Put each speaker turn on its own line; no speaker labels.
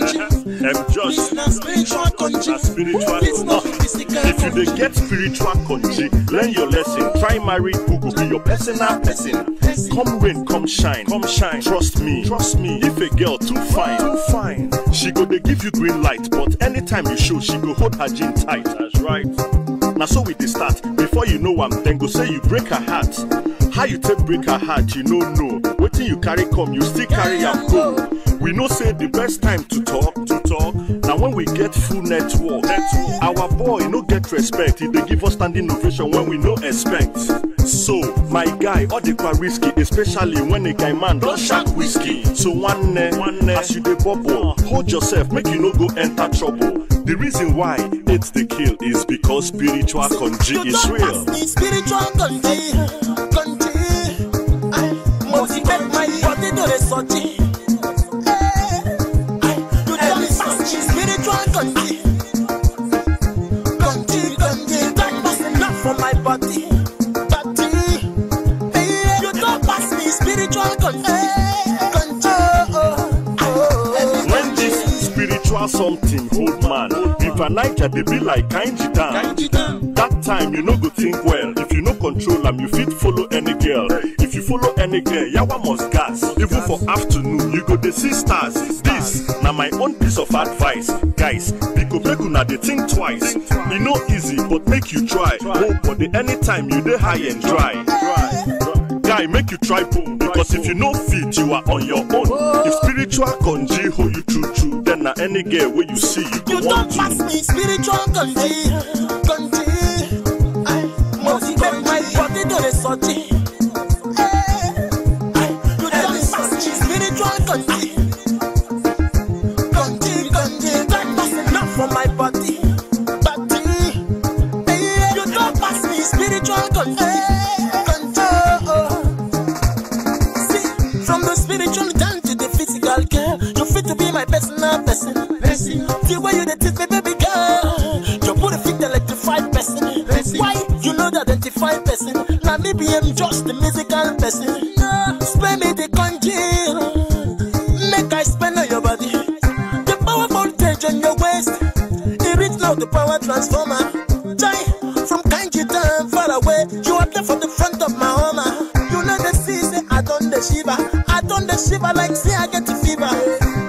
I'm just
This na spiritual country.
a spiritual
This no
no.
physical
If you dey
country.
get spiritual country, learn your lesson. Try marry who go be your personal person. Come rain, come shine, come shine. Trust me, trust me. If a girl too fine, too fine, she go dey give you green light. But anytime you show, she go hold her jean tight. That's right. Na so we dey start. Before you know am, dem go say you break her heart. How you take break her heart, you no know. Wetin you carry come, you still carry am go. We know say the best time to talk, to talk, na when we get full network. network. Our boy no get respect, he dey give us standing ovation when we no expect. So, my guy, all the kwa risky, especially when a guy man don shark whiskey. So one one as you dey bubble, hold yourself, make you no go enter trouble. The reason why it's the kill is because spiritual country
You
is
don't
real.
pass me spiritual country, country. I motivate my body to the sortie. You don't pass me spiritual country, country, country. Don't pass enough for my body, body. Hey, You don't pass me spiritual country, country. Oh, oh, oh.
When this spiritual something hold man, River Niger dey be like Kainji Dam. That time you no go think well. If you no control am, you fit follow any girl. If you follow any girl, yawa must gas. Even for afternoon, you go dey see stars. This na my own piece of advice, guys. Biko make una dey think twice. E no easy, but make you try. Hold body anytime you dey high and dry. Guy, make you try boom because if you no fit, you are on your own. If spiritual conji hold you true true, then na any girl wey you see you go
You
want
don't pass
to.
me spiritual country, country. I motivate my body to the sortie. You don't pass me spiritual country, country, country. Don't pass enough for my body, body. You don't pass me spiritual country, country. See, from the spiritual down to the physical girl, you fit to be my personal person. person. The way you dey treat me, baby girl, your body fit electrify person. person. Why you know the identify person? Now me be am just the musical person. No, spend me the congeal, make I spend on your body. The power voltage on your waist, it reach now the power transformer. Joy from Kanji town far away, you are there for the front of my home. You know the sea say I done the shiver, I done the shiver like say I get the fever.